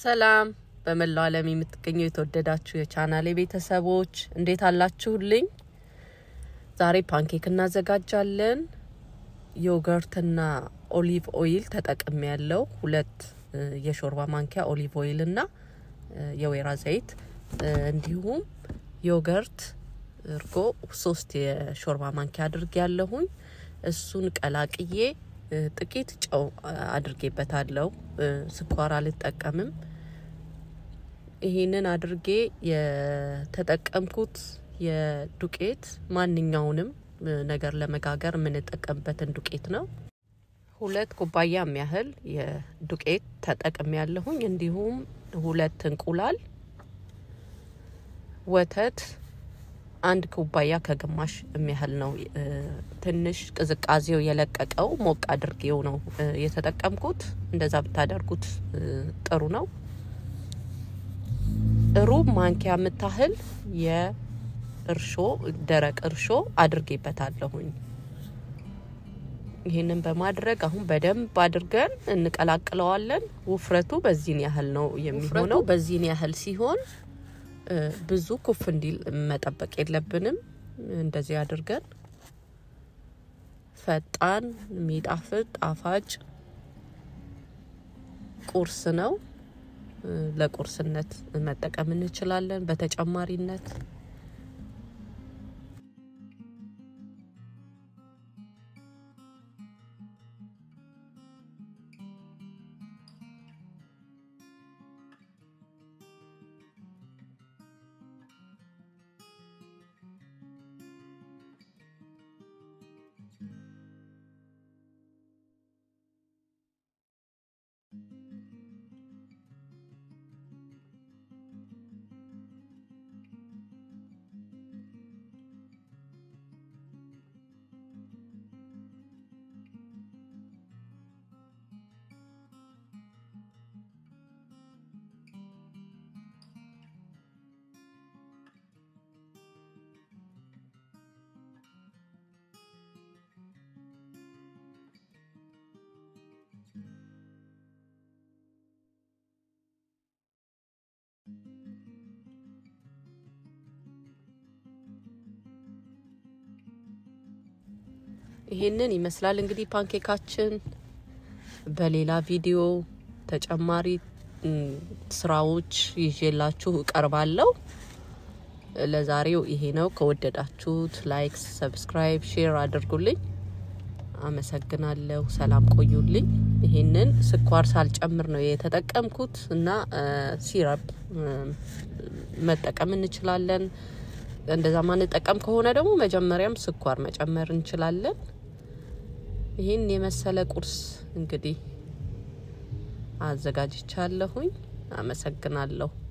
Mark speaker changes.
Speaker 1: ሰላም በመላው ዓለም የምትገኙ የተወደዳችሁ የቻናሌ ቤተሰቦች እንዴት አላችሁልኝ? ዛሬ ፓንኬክ እናዘጋጃለን። ዮገርትና ኦሊቭ ኦይል ተጠቅሜ ያለው ሁለት የሾርባ ማንኪያ ኦሊቭ ኦይል እና የወይራ ዘይት እንዲሁም ዮገርት እርጎ ሶስት የሾርባ ማንኪያ አድርጌ ያለሁኝ እሱን ቀላቅዬ ጥቂት ጨው አድርጌበታለሁ። ስኳር አልጠቀምም። ይሄንን አድርጌ የተጠቀምኩት የዱቄት ማንኛውንም ነገር ለመጋገር የምንጠቀምበትን ዱቄት ነው። ሁለት ኩባያ የሚያህል የዱቄት ተጠቅሜ ያለሁኝ እንዲሁም ሁለት እንቁላል፣ ወተት አንድ ኩባያ ከግማሽ የሚያህል ነው። ትንሽ ቅዝቃዜው የለቀቀው ሞቅ አድርጌው ነው የተጠቀምኩት። እንደዛ ብታደርጉት ጥሩ ነው። ሩብ ማንኪያ የምታህል የእርሾ ደረቅ እርሾ አድርጌበታለሁኝ። ይህንን በማድረግ አሁን በደንብ አድርገን እንቀላቅለዋለን። ውፍረቱ በዚህን ያህል ነው የሚሆነው። በዚህን ያህል ሲሆን ብዙ ኩፍ እንዲል መጠበቅ የለብንም። እንደዚህ አድርገን ፈጣን የሚጣፍጥ ጣፋጭ ቁርስ ነው። ለቁርስነት መጠቀም እንችላለን። በተጨማሪነት ይሄንን ይመስላል እንግዲህ ፓንኬካችን። በሌላ ቪዲዮ ተጨማሪ ስራዎች ይዤላችሁ እቀርባለሁ። ለዛሬው ይሄ ነው። ከወደዳችሁት ላይክ፣ ሰብስክራይብ፣ ሼር አድርጉልኝ። አመሰግናለሁ። ሰላም ቆዩልኝ። ይሄንን ስኳር ሳልጨምር ነው የተጠቀምኩት እና ሲረፕ መጠቀም እንችላለን። እንደዛ ማንጠቀም ከሆነ ደግሞ መጀመሪያም ስኳር መጨመር እንችላለን። ይህን የመሰለ ቁርስ እንግዲህ አዘጋጅቻለሁኝ። አመሰግናለሁ።